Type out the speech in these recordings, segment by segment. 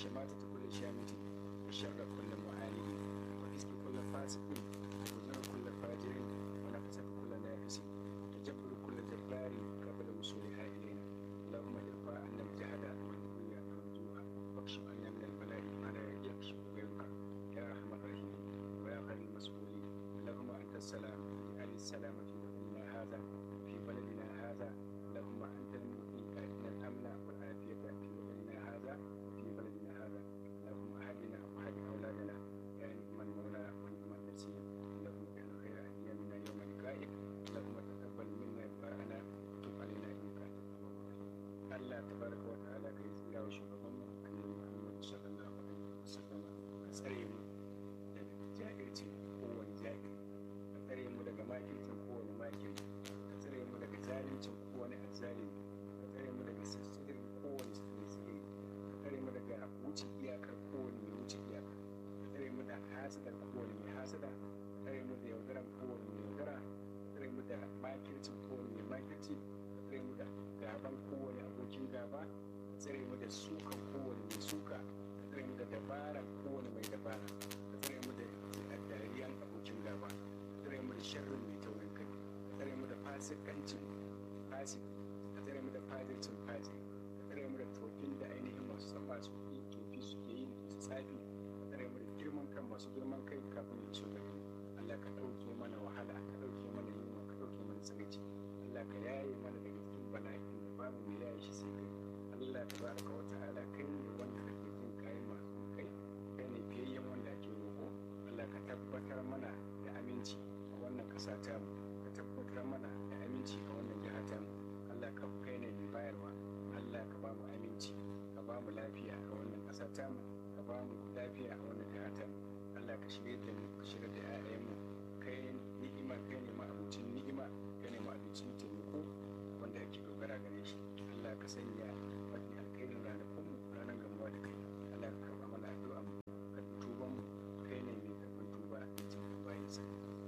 شماتة كل شامت وشر كل معاند وحزب كل فاسق وزر كل فاجر ونفسة كل نافس وجبر كل جبار قبل وصولها إلينا اللهم ارفع عنا الجهل والبغي والجوع واكشف عنا من البلاء ما لا يكشف غيرك يا أرحم الراحمين ويا خير المسؤولين اللهم أنت السلام اجعل السلام في بلدنا هذا في بلدنا هذا اللهم أنت المؤمن أهدنا الأمن والعافية في بلدنا هذا في بلدنا هذا اللهم أهدنا وأهد أولادنا يا نعم المولى ونعم النصير اللهم اجعل خير أيامنا يوم لقائك اللهم تقبل منا دعاءنا وتب علينا إنك أنت التواب الرحيم Allah tabaraka wa ta'ala ka yi tsira wa shugaban mu annabi Muhammad sallallahu alaihi wasallam ka tsare mu daga jahilcin kowane jahili ka tsare mu daga makircin kowane makiri ka tsare mu daga zalincin kowane azzalimi ka tsare mu daga sirrin kowane sirri ka tsare mu daga wuce iyakar kowane mai wuce iyaka ka tsare mu da hasadar kowane mai hasada ka tsare mu da yaudaran kowane mai yaudara ka tsare mu da makircin kowane mai makirci ka tsare mu da gaban kowane abokin gaba ka tsare mu da sukan kowane mai suka ka tsare mu da dabaran kowane mai dabara ka tsare mu da dariyan abokin gaba ka tsare mu da sharrin mai taurin kai ka tsare mu da fasikancin fasik ka tsare mu da fajircin faji ka tsare mu da tofin da ainihin masu tsafa su yi tofi suke yi su tsafi ka tsare mu da girman kan masu girman kai kafin ya iso gari Allah ka ɗauke mana wahala ka ɗauke mana yunwa ka ɗauke mana tsiraici Allah ka yaye mana daga cikin bala'in da babu mai yaye shi sai kai Allah ta baraka wa ta'ala kai ne wanda kake jin kayan masu kai kai ne fiyayyen wanda ake roƙo Allah ka tabbatar mana da aminci a wannan ƙasa ta mu ka tabbatar mana da aminci a wannan jiha ta mu Allah ka kai ne mai bayarwa Allah ka ba mu aminci ka ba mu lafiya a wannan ƙasa ta mu ka ba mu lafiya a wannan jiha ta mu Allah ka shirye da mu ka shirye da 'ya'yanmu kai ni'ima kai ne ma'abucin ni'ima kai ne ma'abucin taimako wanda ake dogara gare shi Allah ka sanya mafi alkhairin ranakun mu ranar gamuwa da kai Allah ka karɓa mana addu'a mu ka tuban mu kai ne mai karɓar tuba da cikin bayan sa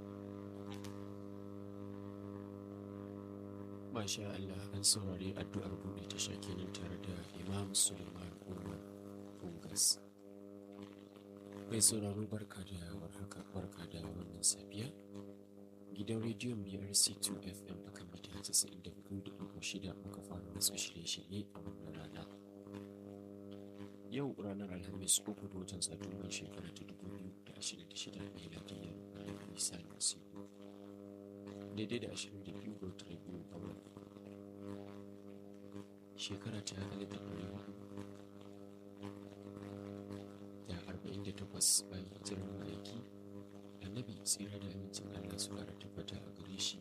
Masha Allah an saurari addu'ar buɗe tasha kenan tare da Imam Suleiman Umar Fungas. Mai sauraro barka da warhaka barka da wannan safiya. Gidan rediyon BRC 2 FM a kan mita 94.6 muka fara wasu shirye-shirye a wannan rana. Yau ranar Alhamis uku da watan Satumban shekara ta 2026 miladiyyar Annabi Isa Nasiru. Daidai da 22 ga watan biyu a wani shekara ta alif da ɗari hudu da arba'in da takwas bayan hijirar ma'aiki annabi tsira da amincin allah su ƙara tabbata a gare shi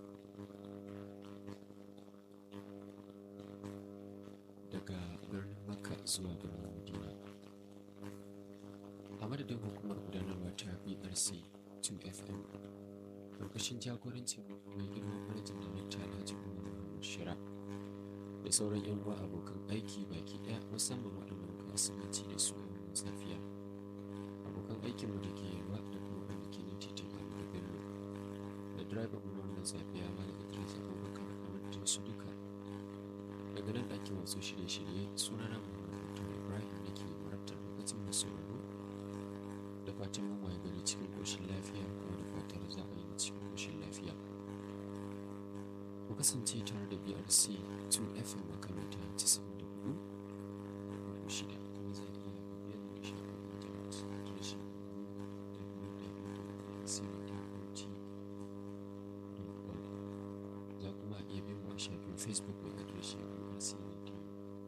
daga birnin makka zuwa birnin madina a madadin hukumar gudanarwa ta brc 2fm ƙarƙashin jagorancin mai girma manajan darakta alhaji umar muhammad shira da sauran yan uwa abokan aiki baki ɗaya musamman waɗanda muka asibanci da su a wannan safiya abokan aikinmu da ke yalwa da kuma wanda ke nan titin Ahmadu Bello da direban mu na wannan safiya Malam Idris Abubakar Ahmad su duka daga nan ɗakin wasu shirye-shirye sunana Muhammad Mutum Ibrahim da ke marabtar lokacin masu sauraro da fatan mun waye gari cikin ƙoshin lafiya kuma da fatar za a yi cikin ƙoshin lafiya ku kasance tare da BRC 2FM a kan mita 94 ko shida kuma za a iya bibiyar da shafin intanet adireshin www.cwt.org za kuma iya bin mu a shafin Facebook mai adireshin BRC